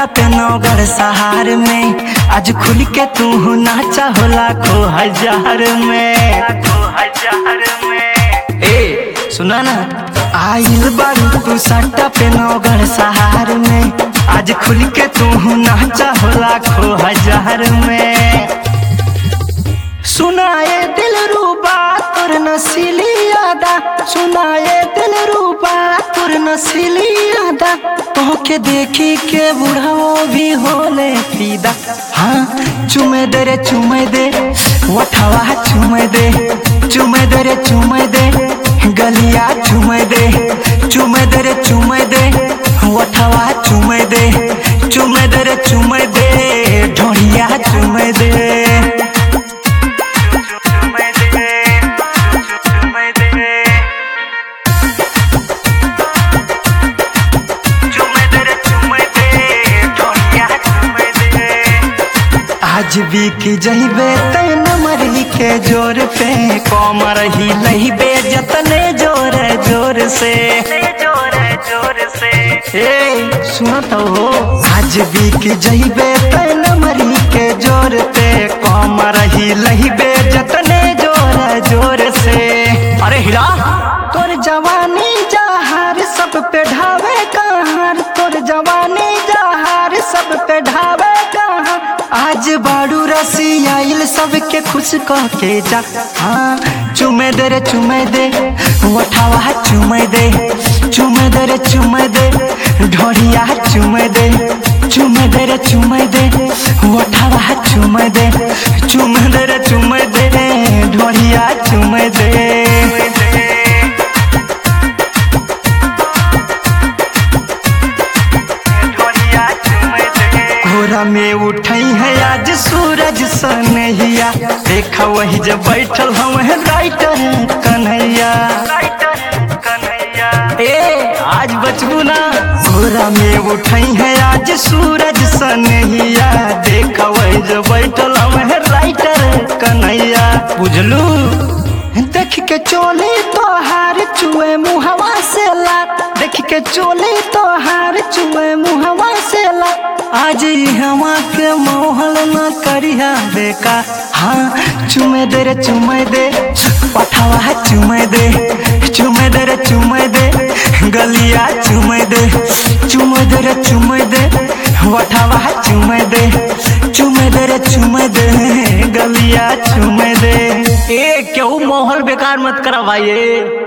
सट्टा पे नौगढ़ सहार में आज खुल के तू नाचा हो लाखों हजार में हजार में ए सुना ना आइल बारू तू सट्टा पे नौगढ़ सहार में आज खुल के तू नाचा हो लाखों हजार में सुनाए दिल रूबा तोर नसीली यादा सुनाए दिल रूबा तोर नसीली यादा तोहके देखी के बुढ़ाओ भी होले फीदा हाँ चुमे दे रे चुमे दे वठवा चुमे दे चुमे दे रे चुमे दे गलिया चुमे दे चुमे दे रे चुमे दे वठवा चुमे दे चुमे दे रे चुमे दे ढोड़िया चुमे दे आज भी की जइबे तैन मरही के जोर पे कमर ही लहिबे जतने जोर जोर से जोर जोर से ए सुनत हो आज भी की जइबे तैन मरही के जोर पे कमर ही लहिबे जतने जोर जोर से अरे हिला तोर जवानी जहार सब पे ढावे कहार तोर जवानी जहार सब पे ढावे कहार आज बाड़ू रसी आइल सबके खुश कह के जा हाँ चुमे दे रे चुमे दे वठावा चुमे दे चुमे दे रे चुमे दे ढोरिया चुमे दे चुमे दे रे चुमे दे वठावा चुमे दे चुमे दे रे चुमे दे ढोरिया चुमे दे घोरा में उठई है आज सूरज सनहिया देखा वही जब बैठल हम है राइटर कन्हैया ए आज बचबू ना घोरा में उठई है आज सूरज सनहिया देखा वही जब बैठल हम है राइटर कन्हैया बुझलू देख के चोली तोहार चुए मुहवा से ला देख के चोली तोहार चुए मुहवा से ला आज हवा के मोहल न करिया बेका हाँ चुमे दे रे चुमे दे पठावा चुमे दे चुमे दे रे चुमे दे गलिया चुमे दे चुमे दे रे चुमे दे वठावा चुमे दे चुमे दे रे चुमे दे गलिया चुमे दे ए केहू माहौल बेकार मत करा भाई